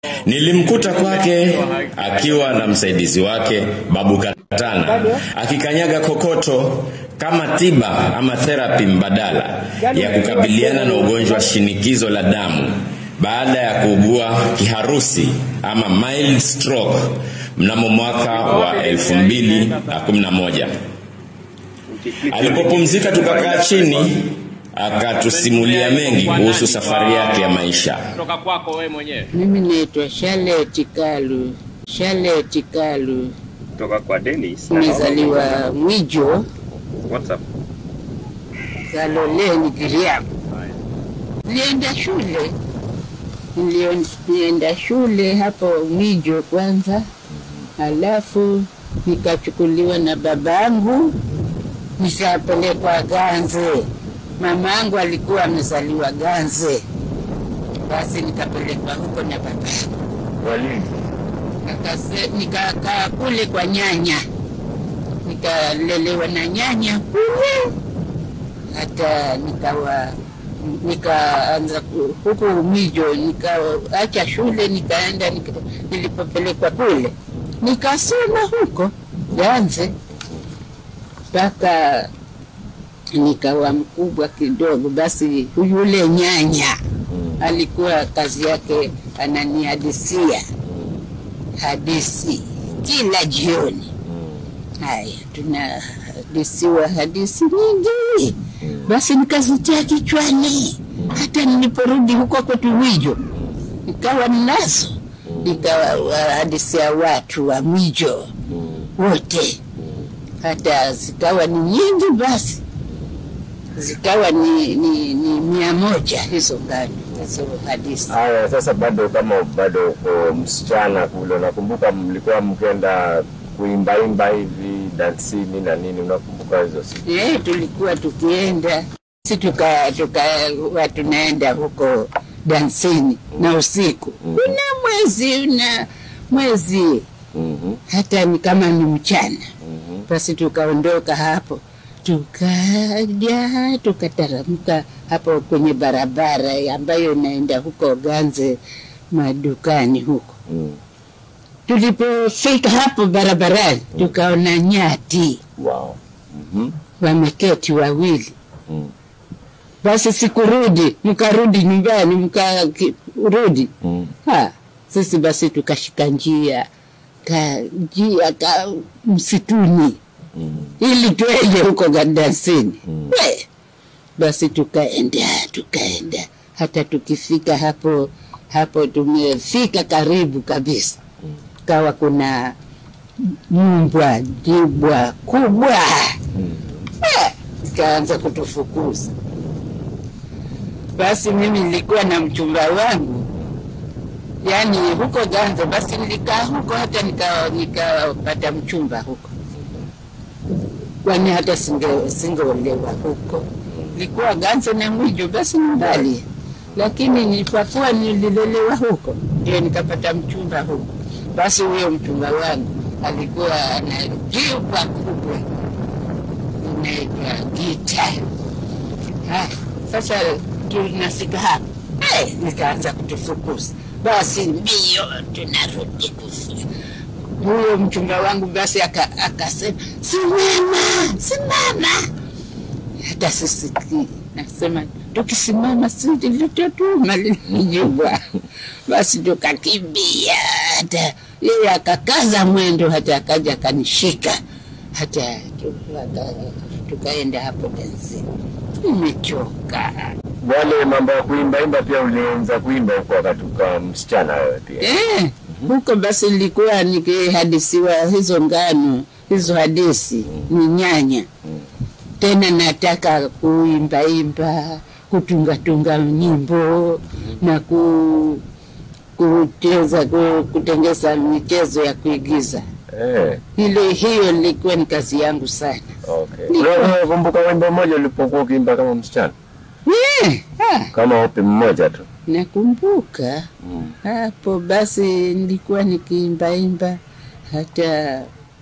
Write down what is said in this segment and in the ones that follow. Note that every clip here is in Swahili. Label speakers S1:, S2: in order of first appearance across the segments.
S1: Nilimkuta kwake akiwa na msaidizi wake Babu Katana akikanyaga kokoto kama tiba ama therapy mbadala ya kukabiliana na ugonjwa wa shinikizo la damu baada ya kuugua kiharusi ama mild stroke mnamo mwaka wa 2011. Alipopumzika tukakaa chini akatusimulia mengi kuhusu safari yake ya maisha.
S2: kutoka kwako wewe mwenyewe
S3: Mimi naitwa Charlotte Kalu. Charlotte Kalu,
S4: kutoka kwa Dennis.
S3: nimezaliwa Mwijo,
S4: WhatsApp.
S3: Kaloleni, Giriama. Nilienda shule, Nilio- nilienda shule hapo Mwijo kwanza, halafu nikachukuliwa na babangu nikapelekwa Ganze. Mama yangu alikuwa amezaliwa Ganze, basi nikapelekwa huko na babangu
S4: Walimu.
S3: Nikase- nikakaa kule kwa nyanya nikalelewa na nyanya kule hata nikawa nikaanza ku- huku Umijo nikaacha shule nikaenda nika, nilipopelekwa kule nikasoma huko Ganze mpaka nikawa mkubwa kidogo. Basi yule nyanya alikuwa kazi yake ananihadisia hadisi kila jioni. Haya, tunahadisiwa hadisi nyingi, basi nikazitia kichwani. Hata niliporudi huko kwetu Mwijo nikawa ninazo, nikawahadisia watu wa Mwijo wote, hata zikawa ni nyingi, basi zikawa ni, ni, ni mia moja hizo ngano hizo hadisi.
S4: Haya, sasa bado kama bado uko msichana kule, unakumbuka mlikuwa mkenda kuimbaimba hivi dansini na nini, unakumbuka hizo siku?
S3: Eh, tulikuwa tukienda si tuka tukawa tunaenda huko dansini na usiku kuna mwezi na mwezi
S4: Mhm,
S3: hata ni kama ni mchana
S4: mhm.
S3: basi tukaondoka hapo tukaja tukataramka hapo kwenye barabara ambayo inaenda huko Ganze madukani huko
S4: Mm.
S3: tulipofika hapo barabarani tukaona nyati
S4: Wow. Mhm,
S3: wameketi wawili
S4: mm,
S3: basi sikurudi, mkarudi nyumbani, mkarudi.
S4: mm.
S3: Ha, sisi basi tukashika njia ka njia ka msituni
S4: Mm.
S3: ili twende huko Gandasini.
S4: Mm.
S3: We, basi tukaenda tukaenda hata tukifika hapo hapo tumefika karibu kabisa, kawa kuna mbwa jibwa kubwa
S4: Mm.
S3: Eh, ikaanza kutufukuza. Basi mimi nilikuwa na mchumba wangu, yaani huko Ganze, basi nilikaa huko hata nika- nikapata mchumba huko, kwani hata singe- singeolewa huko. Nilikuwa Ganze na Mwijo, basi ni mbali, lakini nilipokuwa nililelewa huko ndio nikapata mchumba huko. Basi huyo mchumba wangu alikuwa ana jibwa kubwa inaitwa Gita. Haya, Sasa tunafika hapa Eh, nikaanza kutufukuza, basi mbio tunarudi kufika. Huyo mchumba wangu basi aka- akasema simama, simama. Hata sisikii, nasema tukisimama si ndivyo tutuma lilijibwa. Basi tukakimbia, hata yeye akakaza mwendo, hata akaja akanishika, hata tu- aka- tukaenda hapo dansi. Nimechoka.
S4: Wale mambo ya kuimbaimba pia ulianza kuimba huko wakati ukawa msichana wewe pia?
S3: Eh, huko basi nilikuwa nikihadisiwa hizo ngano hizo hadisi ni nyanya tena nataka kuimbaimba kutungatunga nyimbo na ku, kucheza ku, kutengeza michezo ya kuigiza
S4: Eh,
S3: ile hiyo ilikuwa ni kazi yangu sana
S4: okay.
S3: Niko-
S4: Unakumbuka wimbo mmoja ulipokuwa ukiimba kama msichana?
S3: eh, ah,
S4: Kama upi mmoja tu?
S3: nakumbuka
S4: Mm.
S3: hapo basi nilikuwa nikiimbaimba hata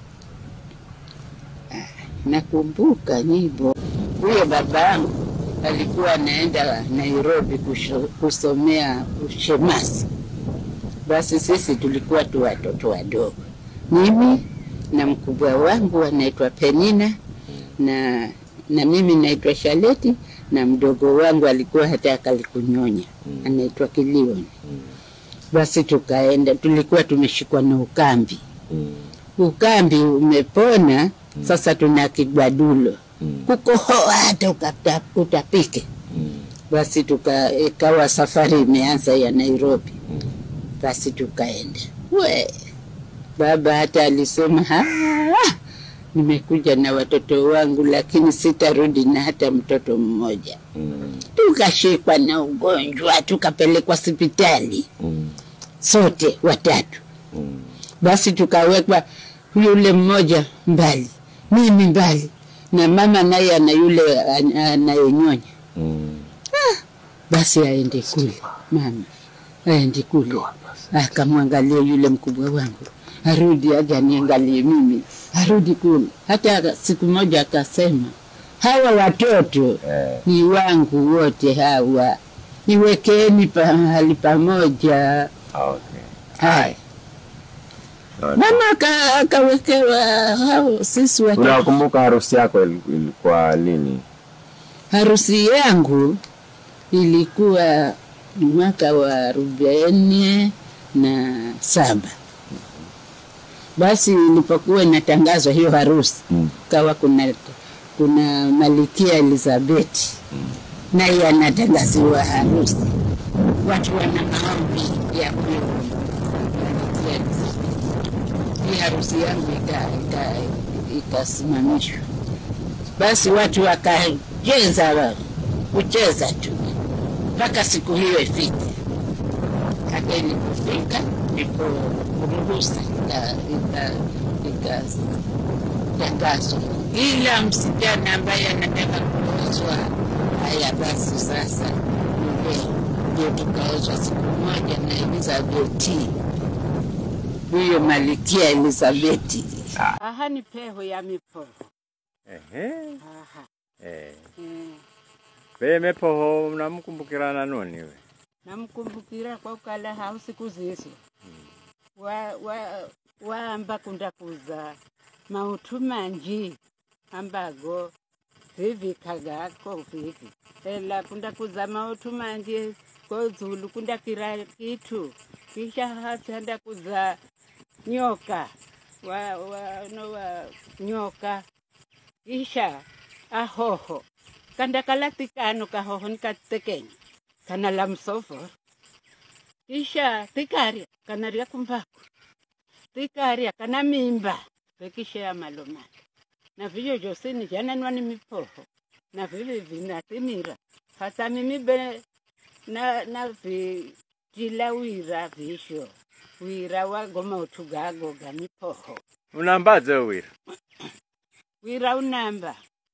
S3: ah, nakumbuka nyimbo. Huyo babangu alikuwa anaenda Nairobi kusho, kusomea ushemasi, Basi sisi tulikuwa tu watoto wadogo, mimi na mkubwa wangu anaitwa Penina na na mimi naitwa Shaleti na mdogo wangu alikuwa hata akalikunyonya anaitwa Kilioni. Basi tukaenda, tulikuwa tumeshikwa na ukambi. Ukambi umepona, sasa tuna kigwadulo kukohoa hata ukata- utapike. Basi tuka ikawa safari imeanza ya Nairobi. Basi tukaenda we baba hata alisema "Ah, nimekuja na watoto wangu, lakini sitarudi na hata mtoto mmoja. Tukashikwa na ugonjwa, tukapelekwa hospitali sote watatu. Basi tukawekwa yule mmoja mbali, mimi mbali, na mama naye ana yule an- anayenyonya. Basi aende kule, mama aende kule, akamwangalia yule mkubwa wangu, arudi aje aniangalie mimi, arudi kule. Hata siku moja akasema, hawa watoto
S4: Eh.
S3: ni wangu wote hawa, niwekeni pahali pamoja.
S4: Okay.
S3: Haya, mama aka- akawekewa hao sisi watoto.
S4: Unakumbuka harusi yako ili- ilikuwa lini?
S3: Harusi yangu ilikuwa mwaka wa arobaini na saba. Basi ilipokuwa inatangazwa hiyo harusi
S4: Mm.
S3: kawa kuna kuna Malikia Elizabeth naye anatangaziwa harusi, watu wana maombi ya huyo Malikia Elizabeth. Hii harusi yangu ika- ika- ikasimamishwa basi watu wakacheza wa- kucheza tu mpaka siku hiyo ifike. Hata ilipofika ndipo ruhusa ika- ika- ikatangazwa, ila msichana ambaye anataka kuozwa, haya basi sasa ni leo ndio tukaozwa siku moja na Elizabeti, huyo malikia Elizabeti. Aha, ni peho ya mipoho.
S2: Ehe.
S3: Aha.
S2: Eh.
S3: Mm.
S2: Peme poho unamkumbukirana noni we?
S3: namkumbukira kwa ukala hau siku zizo wa, wa, waamba kunda kuza mautu manji ambago vivikagako vivi ela kunda kuza mautu manji kozulu kunda kira kitu kisha hachanda kuza nyoka wa, wa, no wa nyoka kisha ahoho kanda kalatikano kahoho nikatekenya kana la msofo kisha tikaria kana ria kumbaku tikaria kana mimba vekisha ya malomalo na vivyo vyose ni vyananwa ni mipoho na vivi vinatimira hata mimi be na na vijila wira visho wira wagoma utugago ga mipoho
S2: Unambaze wira.
S3: wira unamba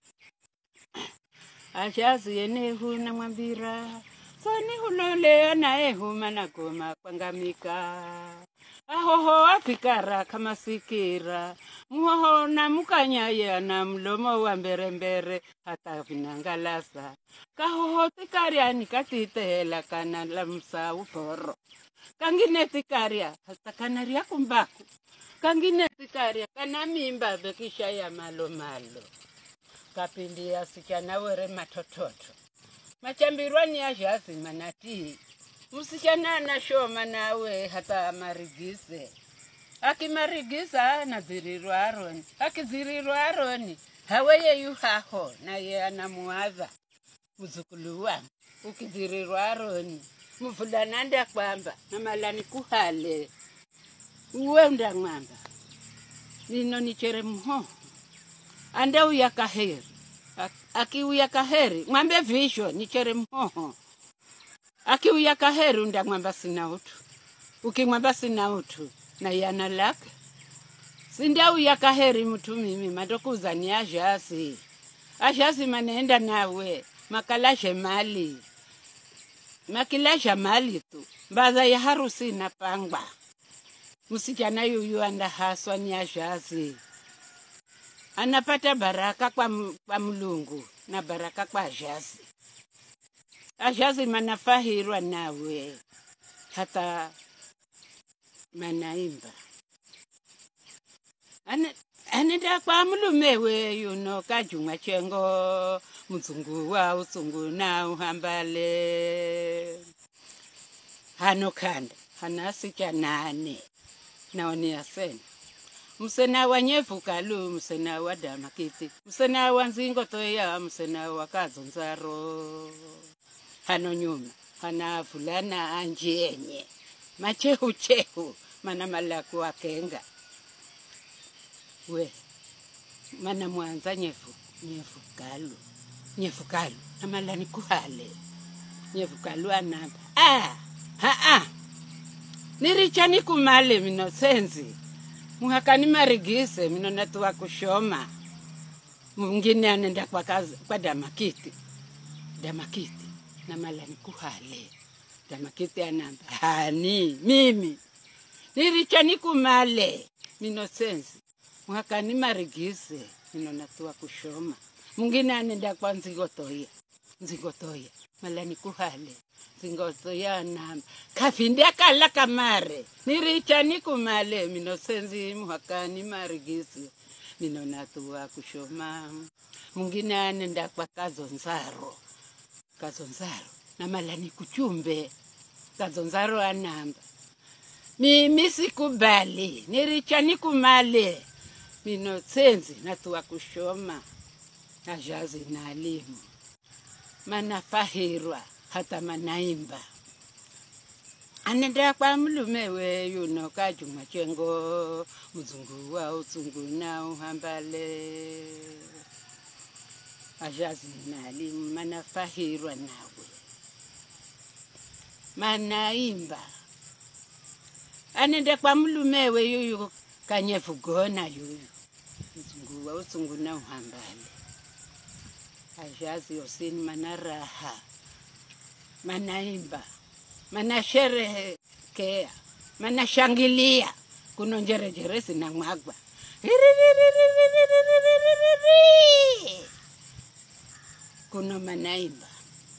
S3: ashazi yenehu namwambira soni hulole anaehuma nagoma kwangamika ahoho afikara kama sikira muhoho namukanyaya na mlomo wa mberembere hata vinangalasa kahoho tikariani katitehela kana lamsa uforo kangine tikaria hata kanaria kumbaku kangine tikaria kana mimba vekisha ya malomalo kapindi asichana were matototo machambirwani yazhazima natii msichana anashoma nawe hata amarigise akimarigisa anadzirirwa aroni akidzirirwa aroni haweye yuhaho naye anamuadha muzukulu wangu ukidzirirwa aroni mvulana ndakwamba namalani kuhale uwe undang'wamba nino nichere mhoho andauya kaheri Ak- akiuya kaheri mwambe visho nichere mhoho akiuya kaheri undamwamba sina utu ukimwamba sina utu na yana lake sindauya kaheri mtu mimi mandokuza ni azhasi azhasi manaenda nawe makalashe mali makilasha mali tu mbaza ya harusi inapangwa msichana yuyu andahaswa ni azhasi anapata baraka kwa, m- kwa mlungu na baraka kwa azhazi azhazi manafahirwa nawe hata manaimba Ane- anenda kwa mulume weyu no kajumwa chengo mzungu wa uzungu na uhambale hano khanda hanasicha nane naonia sena msena wa nyevukalu msena wa damakiti msena wa nzingo toya msena wa kazonzaro hano nyuma hana fulana anjenye machehuchehu mana malaku akenga we mana mwanza nyefu nyevukalu nyevukalu namalani kuhale nyevukalu anamba ah, haa nirichani kumale mino senzi muhakani marigise mino natuwa kushoma mwingine anenda kwa, kazi, kwa damakiti damakiti namalani kuhale damakiti anamba hani mimi nirichani kumale mino senzi muhakani marigise mino natuwa kushoma mwingine anenda kwa nzigotoya nzigotoya malani kuhale nzingotoya namba kafindi akala kamare niricha nikumale mino senzi muhakani marigisi mino natuwa kushoma mwingine anenda kwa kazonzaro kazonzaro namalani kuchumbe kazonzaro anamba mimi sikubali niricha nikumale mino senzi natuwa kushoma najazi na alimu manafahirwa hata manaimba anenda kwa mlume weyu no kajumwa chengo mzungu wa uzungu na uhambale ajazi na alimu manafahirwa nawe manaimba anenda kwa mlume weyu kanyevugona yuyu mzungu wa uzungu na uhambale ajazi osini mana raha manaimba manasherehekea manashangilia kuno njerejere zinamwagwa Ririririririririri. kuno manaimba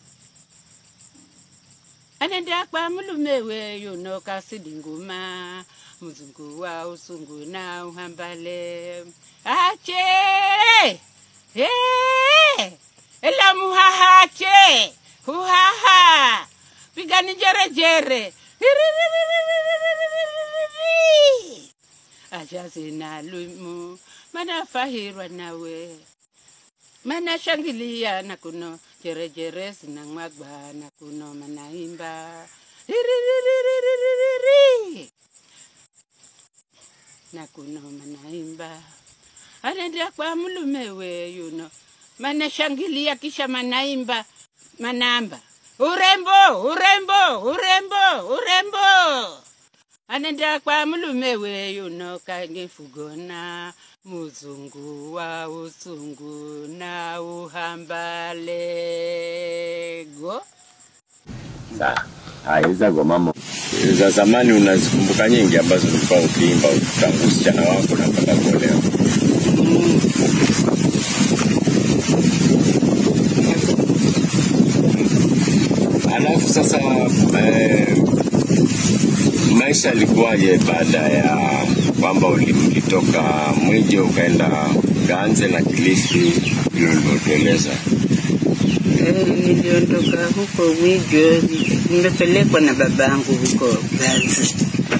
S3: anenda kwa mulume weyu no kasidi nguma mzungu wa usungu na uhambale ache hey! ela muhahache huhaha pigani jerejere Ririririririririri. ajazi nalumu manafahirwa nawe manashangilia na kuno jerejere zinamwagwa na kuno manaimba Ririririririririri. na kuno manaimba anaendea kwa mlume weyuno manashangilia kisha manaimba manamba urembo urembo urembo urembo anaendea kwa mlume weyuno kangefugona muzungu wa usungu na uhambalego
S4: Sawa. Haya, hizo ngoma mo-
S1: za zamani unazikumbuka nyingi ambazo ulikuwa ukiimba tangu usichana wako na mpaka kuolewa alafu sasa eh, maisha yalikuwaje baada ya kwamba uli- ulitoka mwijo ukaenda ganze na kilifi hilo ulivyotueleza
S3: Eh, niliondoka huko Mwijo, nimepelekwa na babangu huko Ganzi,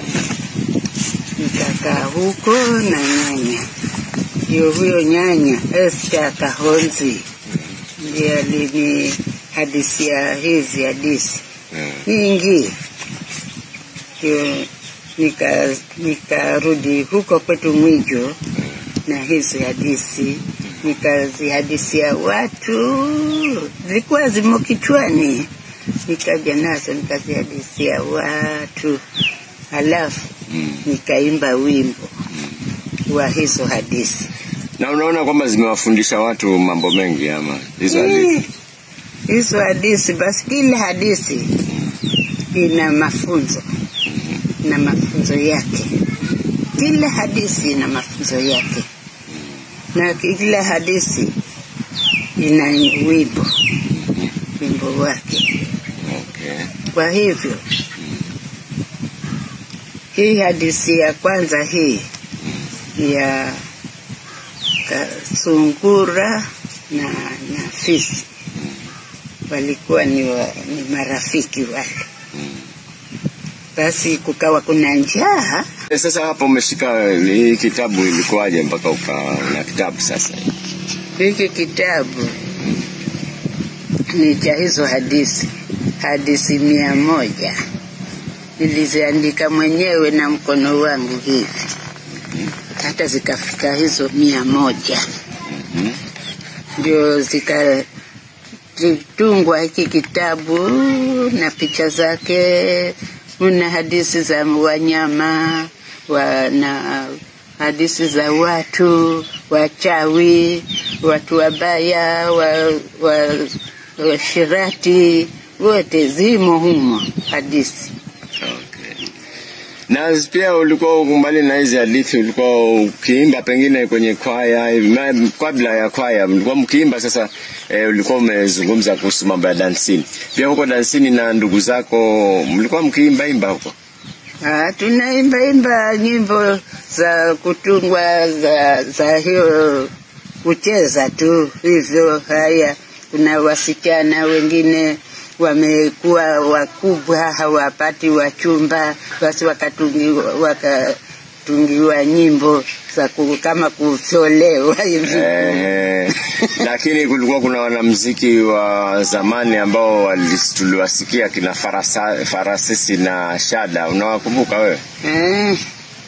S3: nikakaa huko na nyanya. Ndio huyo nyanya Esther Kahonzi ndiye alinihadisia hizi hadisi
S1: mm.
S3: nyingi, ndio nika nikarudi huko kwetu Mwijo na hizo hadisi nikazihadisia watu, zilikuwa zimo kichwani, nikaja nazo nikazihadisia watu, halafu
S1: Mm.
S3: nikaimba wimbo wa hizo hadisi.
S1: na unaona kwamba zimewafundisha watu mambo mengi ama hizo hadithi
S3: Eh, hizo hadisi, basi kila hadisi ina mafunzo na mafunzo yake. Kila hadisi ina mafunzo yake, na kila hadisi ina wimbo wimbo wake.
S1: okay.
S3: Kwa hivyo Hii hadithi ya kwanza hii ya ka- sungura na, na fisi walikuwa ni, wa, ni marafiki wale. Basi kukawa kuna njaa
S4: Eh, Sasa hapo umeshika hii kitabu ilikuwaje mpaka uka na kitabu sasa?
S3: Hiki kitabu ni cha hizo hadithi, hadithi mia moja niliziandika mwenyewe na mkono wangu hivi, hata zikafika hizo mia moja ndio zikatungwa hiki kitabu na picha zake. Kuna hadithi za wanyama wa, na hadithi za watu wachawi, watu wabaya, wa, wa, washirati, wote zimo humo hadithi.
S4: Okay. Na pia ulikuwa mbali na hizi hadithi, ulikuwa ukiimba pengine kwenye kwaya hivi, ma- kabla ya kwaya mlikuwa mkiimba. Sasa eh, ulikuwa umezungumza kuhusu mambo ya dansini, pia huko dansini na ndugu zako mlikuwa mkiimba imba huko?
S3: Ah, tunaimba imba nyimbo za kutungwa za, za hiyo kucheza tu hivyo. Haya, kuna wasichana wengine wamekuwa wakubwa hawapati wachumba, basi wakatungiwa, wakatungiwa nyimbo za ku, kama kusolewa hivi.
S4: Eh, lakini kulikuwa kuna wanamziki wa zamani ambao wali- tuliwasikia kina farasa, Farasisi na Shada, unawakumbuka wewe?
S3: Eh,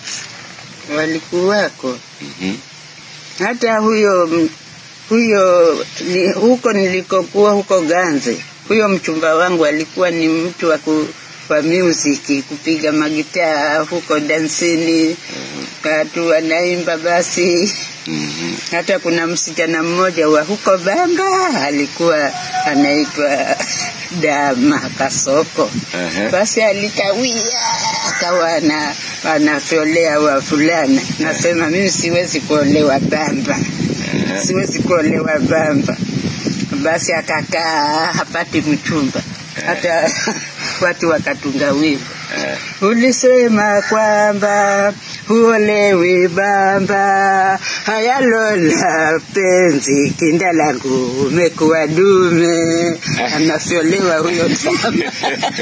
S3: walikuwako
S4: Mhm.
S3: hata huyo m- huyo ni, huko nilikokuwa huko Ganze, huyo mchumba wangu alikuwa ni mtu wa ku, wa music kupiga magitaa huko dansini, watu wanaimba basi. Hata kuna msichana mmoja wa huko Bamba alikuwa anaitwa Dama Kasoko.
S4: Ehe.
S3: Basi alikawia akawa ana anafyolea wa fulana. Nasema mimi siwezi kuolewa Bamba, siwezi kuolewa Bamba. Basi akakaa hapati mchumba, hata watu wakatunga wimbo ulisema kwamba huolewi Bamba, haya lola penzi kinda langu umekuwa dume, anafyolewa huyo Bamba.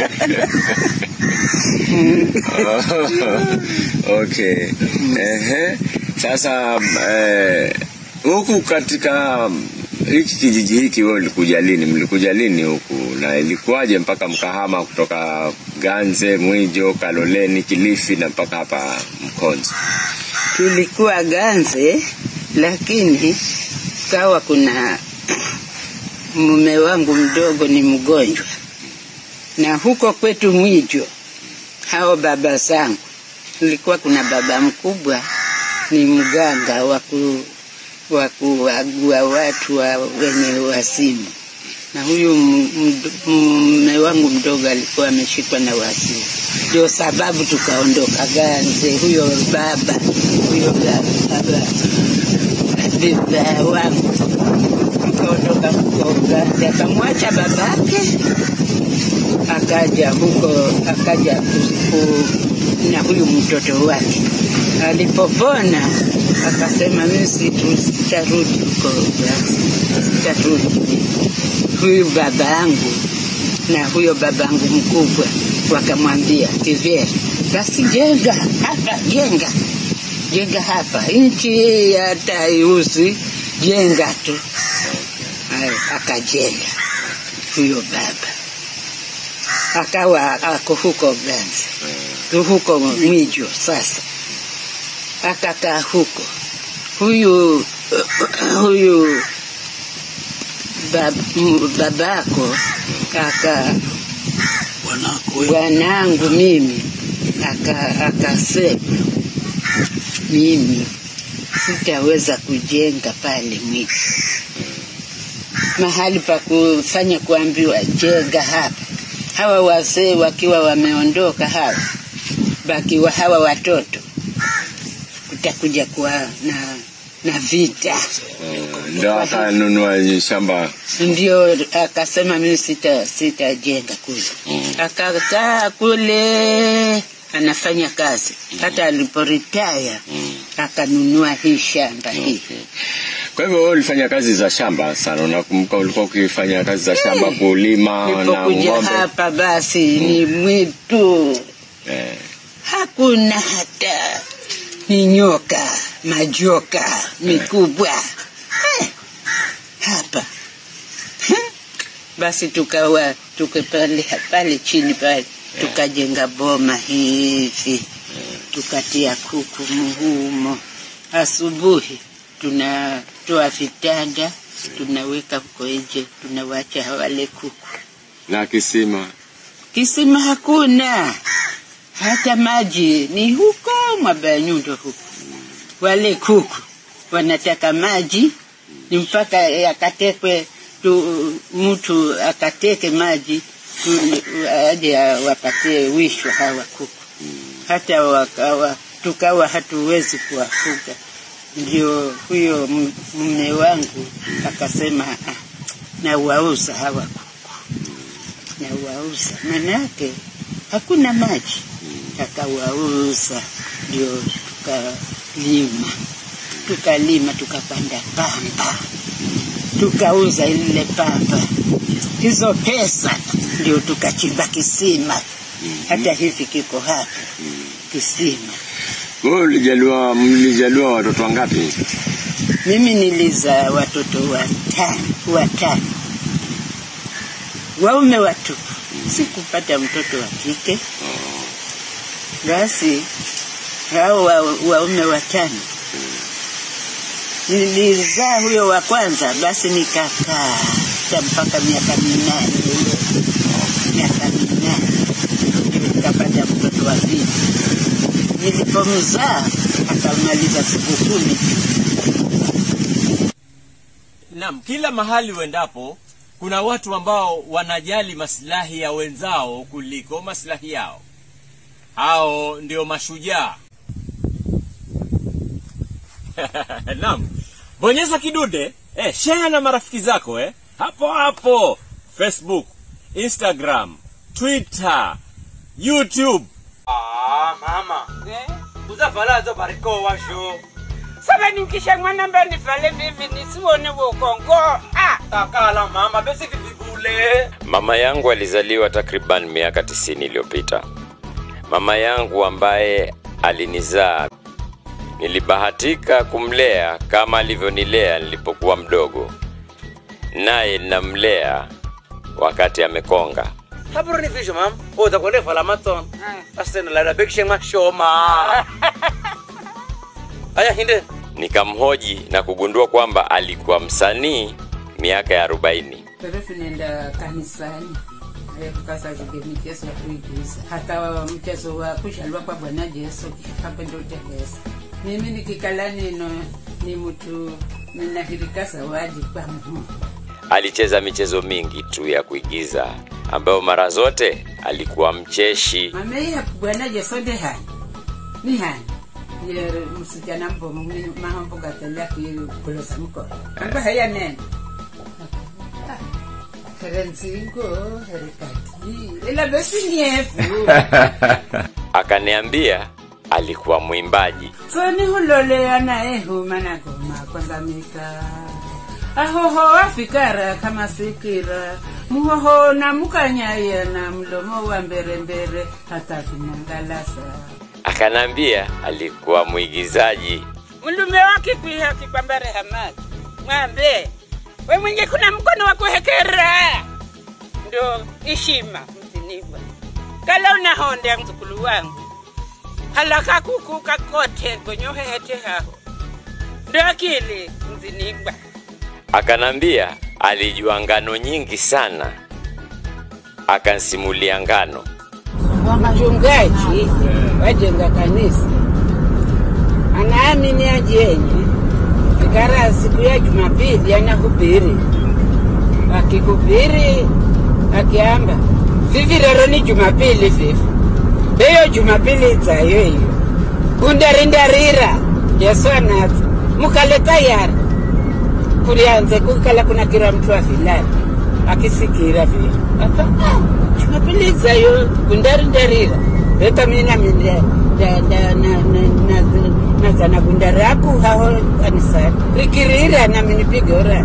S4: okay. Ehe. Sasa eh, huku katika hiki kijiji hiki wewe ulikuja lini? Mlikuja lini huku na ilikuwaje mpaka mkahama kutoka Ganze, Mwijo, Kaloleni, Kilifi na mpaka hapa Mkonzo?
S3: tulikuwa Ganze, lakini kawa kuna mume wangu mdogo ni mgonjwa, na huko kwetu Mwijo hao baba zangu, kulikuwa kuna baba mkubwa ni mganga wa ku- wa kuagua watu wa wenye wasimu, na huyu m- md- mume wangu mdogo alikuwa ameshikwa na wasimu, ndio sababu tukaondoka Ganze. Huyo baba huyo baba baba wangu tukaondoka huko Ganze, akamwacha babake akaja huko akaja ku- ku- na huyu mtoto wake alipopona akasema mimi situ- sitarudi huko Ganze, sitarudi huyu baba yangu na huyo babangu mkubwa wakamwambia kivyere basi jenga hapa jenga jenga hapa nchi hii hata haiuzi jenga tu Haya, akajenga huyo baba akawa ako huko Ganze huko Mwijo sasa akakaa huko huyu huyu bab, m- babako aka bwanangu mimi aka- akasema mimi sitaweza kujenga pale Mwijo mahali pa kufanya kuambiwa jenga hapa hawa wazee wakiwa wameondoka hawa bakiwa hawa watoto kutakuja kuwa na na vita
S4: Ndo akanunua shamba
S3: ndio akasema mimi sita sitajenga kule akakaa kule anafanya kazi hata aliporitaya akanunua hii shamba hii
S4: Okay. Kwa hivyo wewe ulifanya kazi za shamba sana, unakumbuka ulikuwa ukifanya kazi za shamba kulima na
S3: nilipokuja
S4: ng'ombe?
S3: hapa basi ni mwitu
S4: Eh,
S3: hakuna hata ni nyoka majoka mikubwa Eh, hapa Eh, basi tukawa tuke pale pale chini pale tukajenga boma hivi tukatia kuku muhumo asubuhi tunatoa vitanda tunaweka huko nje tunawacha hawale kuku
S4: na kisima
S3: kisima hakuna hata maji ni huko Mwabanyundo huko. Wale kuku wanataka maji, ni mpaka yakatekwe tu, mtu akateke maji tu- aje wapatie wisho hawa kuku, hata wakawa tukawa hatuwezi kuwafuga. Ndio huyo m- mume wangu akasema "Ah, nawauza hawa kuku na wauza, manake hakuna maji, akawauza. Ndio tukalima, tukalima, tukapanda pamba, tukauza ile pamba, hizo pesa ndio tukachimba kisima, hata hivi kiko hapa kisima.
S4: wewe ulijaliwa mlijaliwa watoto wangapi
S3: Mimi nilizaa watoto watano, watano waume watupu, sikupata mtoto wa kike. Basi hao wa- waume watano nilizaa huyo wa kwanza, basi nikakaa hata mpaka miaka minane ile miaka minane ndio nikapata mtoto wa pili. Nilipomzaa akamaliza siku kumi
S5: Naam, kila mahali uendapo kuna watu ambao wanajali maslahi ya wenzao kuliko maslahi yao. Hao ndio mashujaa. Naam, bonyeza kidude eh, share na marafiki zako eh, hapo hapo Facebook, Instagram, Twitter, YouTube.
S2: Ah, mama. Uzafalazo bariko washo.
S3: sasa nikisha mwana mbe nifale vivi nisione ukongo ah.
S2: Takala mama besi vivibule.
S1: Mama yangu alizaliwa takriban miaka tisini iliyopita. Mama yangu ambaye alinizaa nilibahatika kumlea kama alivyonilea nilipokuwa mdogo, naye ninamlea wakati amekonga.
S2: Haburu ni visho mam. Oza kwende fala maton. Asena la bekishe mashoma. Aya hinde.
S1: Nikamhoji na kugundua kwamba alikuwa msanii miaka ya arobaini.
S3: Perefu nenda kanisani Eh, kukasa zige michezo ya kuigiza hata mchezo wa kushalwa kwa bwana Yesu kapendo tegesa mimi nikikala nino ni mtu ninahirika zawadi kwa Mungu
S1: Alicheza michezo mingi tu ya kuigiza ambayo mara zote alikuwa mcheshi.
S3: mameiha bwana Yesu ndi hani ni hani ye msichana mbomu mi- mahambo gatelea kulosa mkono amba haya nene Herenzingo, herikati, ila besi nyefu.
S1: Akaniambia alikuwa mwimbaji.
S3: Soni hulolea naye huma na goma kwanza mika ahoho afikara kama sikira muhoho na mukanyaya na mlomo wa mbere mbere hata vinangalasa
S1: Akanambia alikuwa mwigizaji.
S3: mlume wake kwiha kikwambare hamaki mwambe we mwenye kuna mkono wa kuhekera ndo ishima mziniwa kala unahonda mzukulu wangu halaka kuku kakote gonyohehete haho ndo akili mzinigwa
S1: Akanambia alijua ngano nyingi sana. Akansimulia ngano.
S3: mchungaji wajenga kanisa anaamini ajenye ikara siku ya jumapili anahubiri akihubiri akiamba vivi lero ni jumapili vivi eyo jumapili itsayo iyo kundarindarira yesu anaza mukale tayari kulianze kukala kuna kira mtu afilani akisikira vile Apa, ah, jumapili itsayo kundarindarira beka mina mina da da na na na na zana gundaraku haho kanisani rikirira na minipige ora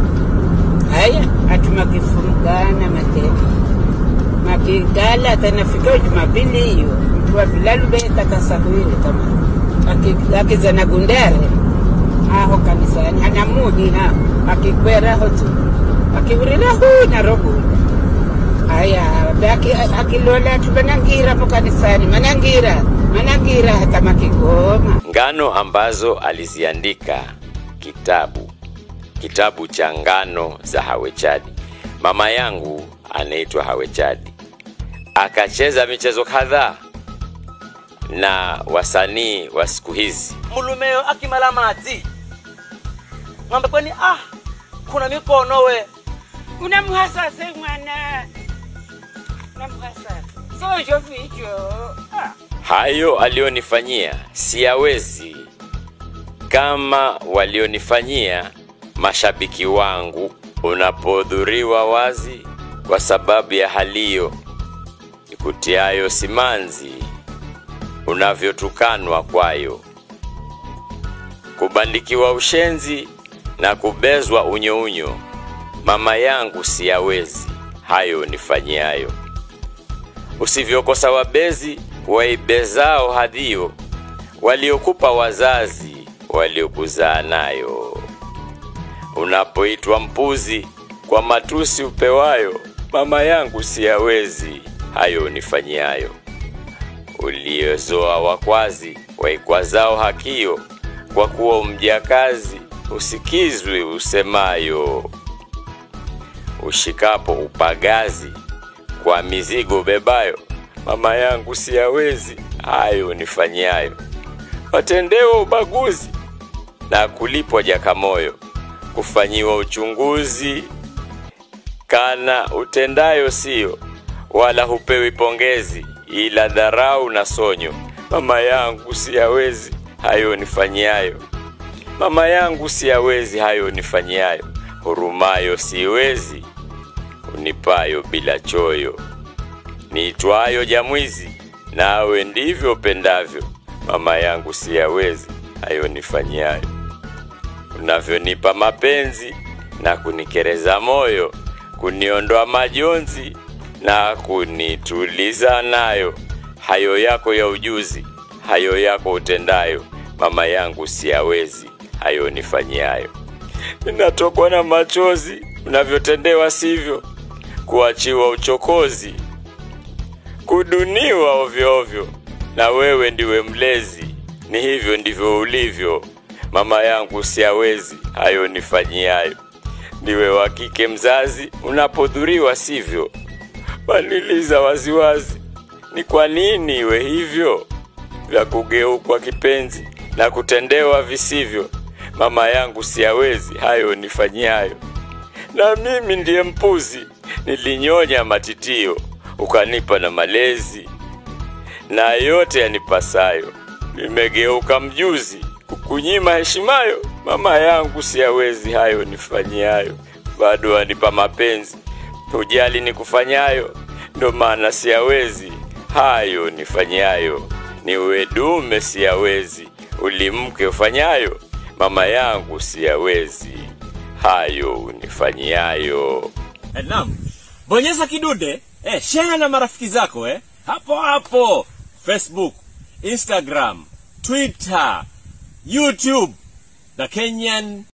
S3: haya atuma kifurugana matete makigala tanafika jumapili hiyo mtu wa vilalu beta kasahwire kama Aki- akizana gundare aho kanisani hanamuni ha akikweraho tu akihurira hu naroguda haya baki akilola tu manangira po kanisani manangira manangira hata makigoma
S1: ngano ambazo aliziandika kitabu kitabu cha ngano za hawechadi mama yangu anaitwa hawechadi akacheza michezo kadhaa na wasanii wa siku hizi
S2: mulumeyo akimala madzi ng'ambe kweni ah kuna mikono we
S3: unamhasase mwana unamhasase sojo vicho ah.
S1: hayo aliyonifanyia siyawezi kama walionifanyia mashabiki wangu unapodhuriwa wazi kwa sababu ya haliyo ikutiayo simanzi unavyotukanwa kwayo kubandikiwa ushenzi na kubezwa unyounyo mama yangu siyawezi hayo nifanyiayo usivyokosa wabezi waibezao hadhio waliokupa wazazi waliokuzaa nayo unapoitwa mpuzi kwa matusi upewayo mama yangu siyawezi hayo nifanyiayo uliozoa wakwazi waikwazao hakio kwa kuwa mjakazi usikizwi usemayo ushikapo upagazi kwa mizigo bebayo mama yangu siyawezi hayo nifanyayo watendewa ubaguzi na kulipwa jakamoyo kufanyiwa uchunguzi kana utendayo sio wala hupewi pongezi ila dharau na sonyo mama yangu siyawezi hayo nifanyayo mama yangu siyawezi hayo nifanyayo hurumayo siwezi unipayo bila choyo niitwayo jamwizi nawe ndivyo pendavyo mama yangu siyawezi hayo nifanyayo unavyonipa mapenzi na kunikereza moyo kuniondoa majonzi na kunituliza nayo hayo yako ya ujuzi hayo yako utendayo mama yangu siyawezi hayo nifanyayo ninatokwa na machozi unavyotendewa sivyo kuachiwa uchokozi kuduniwa ovyo ovyo na wewe ndiwe mlezi ni hivyo ndivyo ulivyo mama yangu siyawezi hayo nifanyiayo ndiwe wa kike mzazi unapodhuriwa sivyo baliliza waziwazi ni kwa nini iwe hivyo vya kugeukwa kipenzi na kutendewa visivyo mama yangu siyawezi hayo nifanyayo na mimi ndiye mpuzi nilinyonya matitio ukanipa na malezi na yote yanipasayo nimegeuka mjuzi kukunyima heshimayo mama yangu siyawezi hayo nifanyayo bado wanipa mapenzi hujali nikufanyayo ndo maana siyawezi hayo nifanyayo niwe dume siyawezi ulimke ufanyayo mama yangu siyawezi hayo unifanyayo
S5: Eh, Naam. Bonyeza kidude, eh, share na marafiki zako eh. Hapo hapo Facebook, Instagram, Twitter, YouTube, The Kenyan